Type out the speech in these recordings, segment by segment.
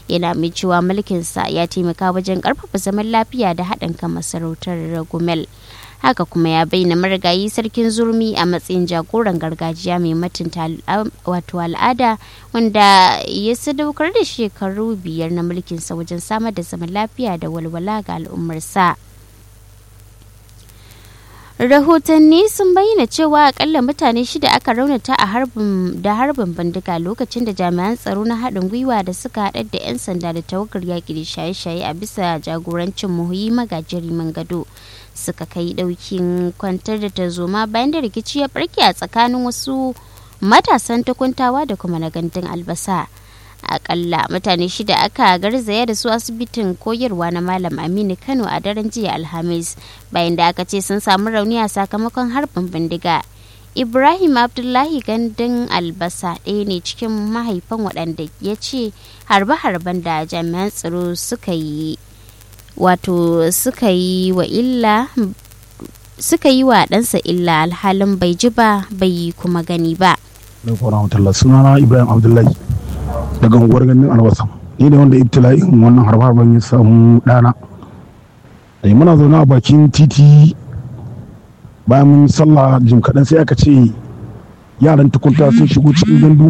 yana mai cewa mulkinsa ya taimaka wajen karfafa zaman lafiya da haɗin kan masarautar gumel haka kuma ya bayyana marigayi sarkin zurmi a matsayin jagoran gargajiya mai mutunta wato al'ada wanda ya sadaukar da shekaru biyar na mulkinsa wajen samar da zaman lafiya da walwala ga al'ummarsa. rahotanni sun bayyana cewa akalla mutane shida aka raunata a harbin da harbin bindiga lokacin da jami'an tsaro na haɗin gwiwa da suka haɗar da 'yan sanda da tawagar yaƙi da shaye-shaye a bisa jagorancin muhuyi magajiri gado suka kai ɗaukin kwantar da tarzoma bayan da rikici ya barke a tsakanin wasu matasan takuntawa da kuma na gandun albasa akalla mutane shida aka garzaya da su asibitin koyarwa na malam aminu kano a daren jiya alhamis bayan da aka ce sun samu rauni a sakamakon harbin bindiga ibrahim abdullahi gandun albasa ɗaya ne cikin mahaifan waɗanda ya ce harbe-harben da jami'an tsaro suka yi wato suka yi wa illa suka yi wa ɗansa illa alhalin bai ji ba bai kuma gani ba. sunana ibrahim abdullahi daga unguwar ganin albasa ni ne wanda ibtila'in wannan harbe-harben ya samu ɗana da muna zaune a bakin titi bayan mun sallah jim kaɗan sai aka ce yaran tukunta sun shigo cikin gandu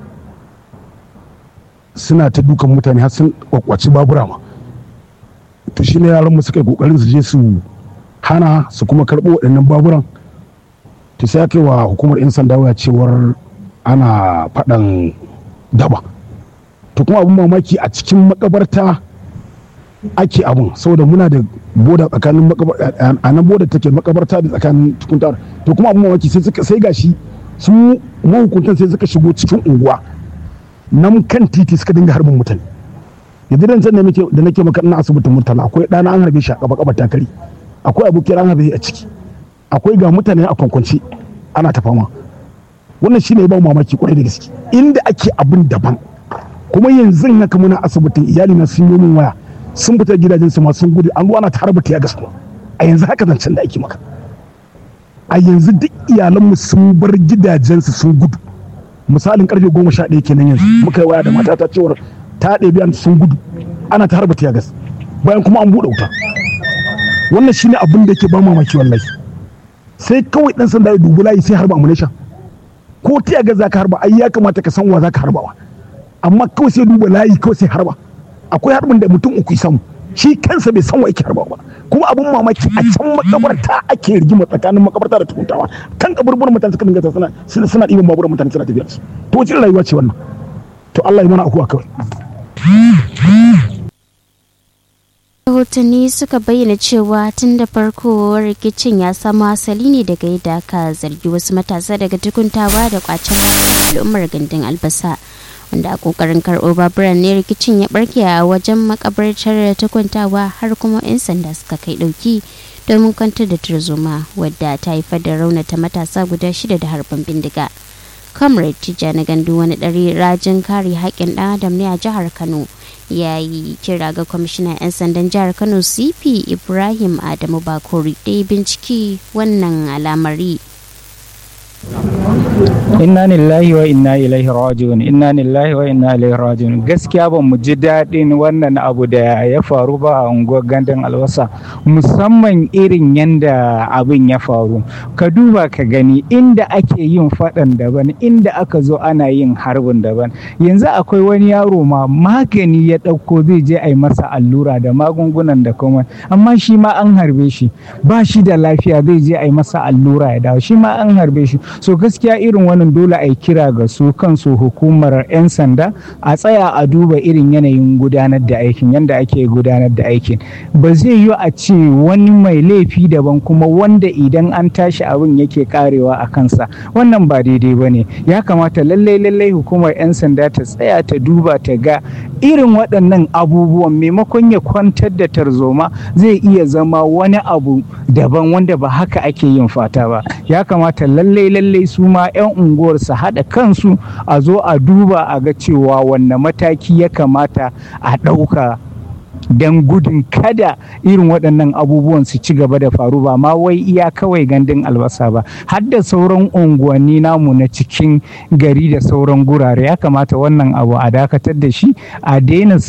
suna ta dukan mutane har sun kwakwaci babura ma to shine yaran mu suka yi kokarin su je su hana su kuma karɓo waɗannan baburan to sai aka yi wa hukumar 'yan sanda waya cewar ana faɗan daba to kuma abin mamaki a cikin makabarta ake abun saboda muna da boda tsakanin a nan boda take makabarta da tsakanin tukuntar to kuma abin mamaki sai suka sai gashi su mahukuntan sai suka shigo cikin unguwa nan kan titi suka dinga harbin mutane yanzu dan san da nake maka ina asibitin murtala akwai ɗana an harbe shi a kaba kaba takari akwai abokin an harbe a ciki akwai ga mutane a kwankwance ana ta fama wannan shine ba mamaki kwarai da gaske inda ake abin daban kuma yanzu haka muna asibitin iyali na sun yi min waya sun fita gidajen su ma sun gudu an ana ta harba ya gaskiya a yanzu haka zancen da ake maka a yanzu duk iyalanmu sun bar gidajensu sun gudu misalin karfe goma sha ɗaya kenan yanzu muka yi waya da matata cewar ta ɗebi sun gudu ana ta harba ya gas bayan kuma an buɗe wuta wannan shine abin da yake ba mamaki wallahi sai kawai dan sanda ya dubi layi sai harba ammunition ko ta ga zaka harba ai ya kamata ka san wa zaka harbawa amma kawai sai duba layi kawai sai harba akwai harbin da mutum uku samu shi kansa bai san wa yake harba ba kuma abin mamaki a can makabarta ake rigima tsakanin makabarta da tukuntawa kan kaburburan mutane suka dinga suna suna suna ɗiban baburan mutane suna tafiya su to wace rayuwa ce wannan to Allah ya mana akuwa kawai rahotanni suka bayyana cewa tun da farko rikicin ya samo asali ne daga yadda aka zargi wasu matasa daga tukuntawa da kwacen al'ummar gandun albasa wanda a kokarin karɓo baburan ne rikicin ya barke a wajen makabartar tukuntawa har kuma 'yan sanda suka kai ɗauki domin kwantar da tarzoma wadda ta haifar da raunata matasa guda shida da harbin bindiga comrade tijjani gandu wani ɗari rajin kare haƙƙin ɗan adam ne a jihar kano ya yi kira ga kwamishinan 'yan sandan jihar kano cp ibrahim adamu bakori da ya binciki wannan alamari inna lillahi wa inna ilaihi rajiun inna lillahi wa inna ilaihi rajiun gaskiya ba mu ji daɗin wannan abu da ya faru ba a unguwar gandun albasa musamman irin yanda abin ya faru ka duba ka gani inda ake yin faɗan daban inda aka zo ana yin harbin daban yanzu akwai wani yaro ma magani ya ɗauko zai je a yi masa allura da magungunan da kuma amma shi ma an harbe shi ba shi da lafiya zai je a yi masa allura ya dawo shi ma an harbe shi so gaskiya irin wannan dole a yi kira ga su kansu hukumar 'yan sanda a tsaya a duba irin yanayin gudanar da aikin yadda ake gudanar da aikin ba zai yi a ce wani mai laifi daban kuma wanda idan an tashi abin yake karewa a kansa wannan ba daidai ba ne ya kamata lallai lallai hukumar 'yan sanda ta tsaya ta duba ta ga irin waɗannan abubuwan maimakon ya kwantar da tarzoma zai iya zama wani abu daban wanda ba haka ake yin fata ba ya kamata lallai lallai su ma 'yan unguwar su haɗa kansu a zo a duba a ga cewa wanne mataki ya kamata a ɗauka don gudun kada irin waɗannan abubuwan su ci gaba da faru ba ma wai iya kawai gandun albasa ba har da sauran unguwanni namu na cikin gari da sauran gurare ya kamata wannan abu a dakatar da shi a daina